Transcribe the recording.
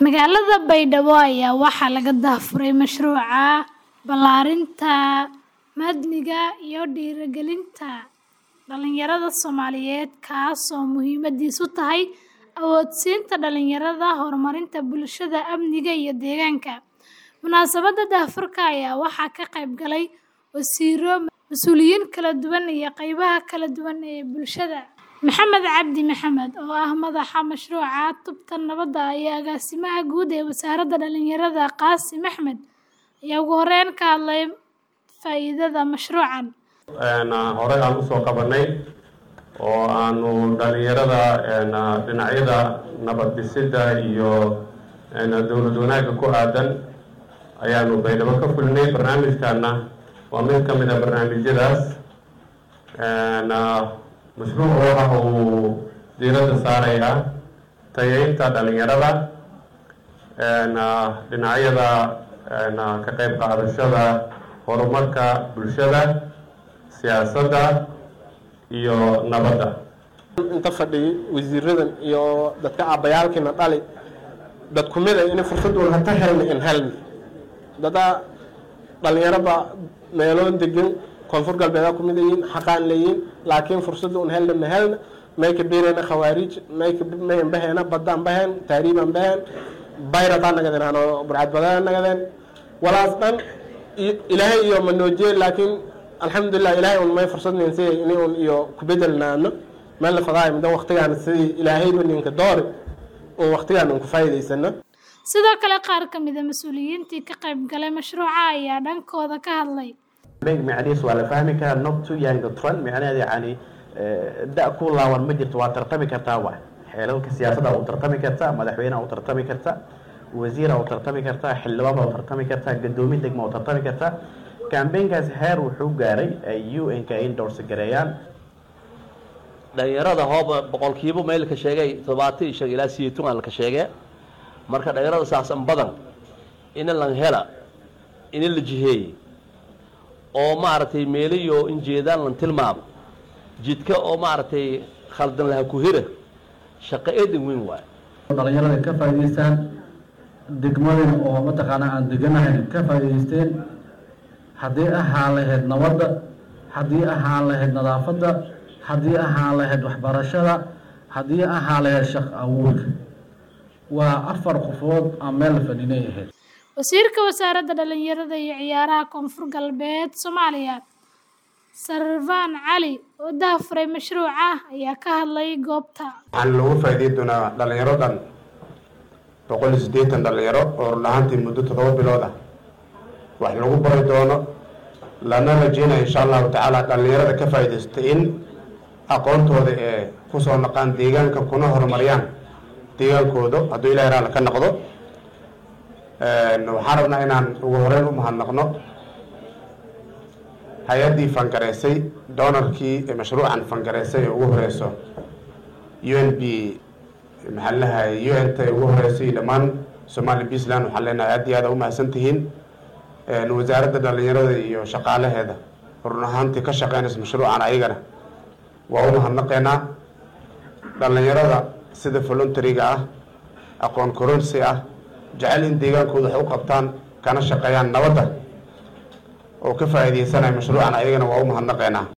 Magaalada Baydhabo ayaa waxaa laga daahfuray mashruuca ballaarinta madniga iyo dhiirrigelinta dhalinyarada Soomaaliyeed kaas oo muhiimadiisu tahay awoodsiinta dhalinyarada, horumarinta bulshada, amniga iyo deegaanka. Munaasabadda daahfurka ayaa waxaa ka qayb galay wasiirro, mas'uuliyiin kala duwan iyo qaybaha kala duwan ee bulshada. Maxamed Cabdi Maxamed, oo ah madaxa mashruuca Tubta Nabadda iyo agaasimaha guud ee Wasaaradda Dhalinyarada Qaasim Axmed, ayaa ugu horeyn ka hadlay faa'iidada mashruucan. Horey aan usoo qabanay oo aanu dhalinyarada dhinacyada nabad dhisidda iyo dowlad wanaagga ku aadan ayaanu baydhabo ka fulinay barnaamijkaana waa mid ka mid a barnaamijyadaas mashruucu waxa uu diiradda saarayaa tayeynta dhalinyarada dhinacyada ka qayb qaadashada horumarka bulshada siyaasadda iyo nabadda inta fadhiya wasiiradan iyo dadka aabbayaalkiina dhali dad ku mid a inay fursad un hata helna in helna dada dhalinyaraba meeloon degan koonfur galbeeda ku mid yihiin xaqaan leeyihiin laakiin fursada un helna ma helna may ka beerayna khawaariij may ka mayan bahayna baddaan bahayn taariibaan bahayn bayrataan nagadeen hano burcad badaan nagadeen walaas dhan ilaahay iyo manoojiye laakiin alxamdulilah ilaahay un may fursad ninsiyay ini un iyo ku bedelnaano meel la fadaay mudan waqtigaan sidii ilaahayba ninka doori un waqtigaan un ku faa'iidaysano Sidoo kale qaar ka mid ah mas'uuliyiintii ka qayb galay mashruuca ayaa dhankooda ka hadlay. macnihiis waa la fahmi karaa not too young to run macnaheeda yacni da ku laawan ma jirto waa tartami kartaa waay xeelalka siyaasadda u tartami kartaa madaxweyneha u tartami kartaa wasiira u tartami kartaa xildhibaan baa u tartami kartaa gadoomin degma u tartami kartaa kambeynkaas heer wuxuu gaaray ay u n ka endorse gareeyaan dhalinyarada hooba boqolkiiba maylka sheegay todobaatan iyo shan ilaa sideetan aan laka sheegee marka dhalinyarada saasan badan ina lan hela ina la jiheeye oo maaragtay meeliyo in jeedaan lan tilmaamo jidka oo maaragtay khaldan laha ku hira shaqo eedan weyn waayo dhalinyarada ka faa'iidaystaan degmadina oo mataqaanaa aan deganahayn ka faa'iidaysteen haddii ahaan lahayd nabadda haddii ahaan lahayd nadaafadda haddii ahaan lahayd waxbarashada haddii ahaan lahayd shaq awoodka waa afar qofood aan meel fadhinay ahayd Wasiirka Wasaaradda Dhalinyarada iyo Ciyaaraha Koonfur Galbeed Soomaaliya Sarfaan Cali oo daahfuray mashruuca ayaa ka hadlay goobta. waxaan lagu faa'iideyn doonaa dhalinyaro dhan boqol iyo siddeetan dhalinyaro oo run ahaantii muddo toddoba bilood ah wax lagu bari doono lana rajeynaya insha allahu tacaala dhalinyarada ka faa'iidaysta in aqoontooda ee kusoo naqaan deegaanka kuna horumariyaan deegaankooda hadduu ilahay raali ka noqdo waxaan rabnaa inaan ugu horeyn u mahadnaqno hay-addii fangareysay doonarkii mashruucan fangareysay ee ugu horeyso u n b maxaa lahay u n ta ugu horeysay dhammaan somali puntland waxaan leenahay aad iyo aad u mahadsan tihiin wasaaradda dhalinyarada iyo shaqaalaheeda run ahaantii ka shaqeynaysa mashruucan ayagana waa u mahadnaqeynaa dhalinyarada sida voluntariga ah aqoon koronsi ah jecel in deegaankooda wax u qabtaan kana shaqeeyaan nabadda oo ka faa'iidaysanaya mashruucan ayagana waa u mahadnaqeynaa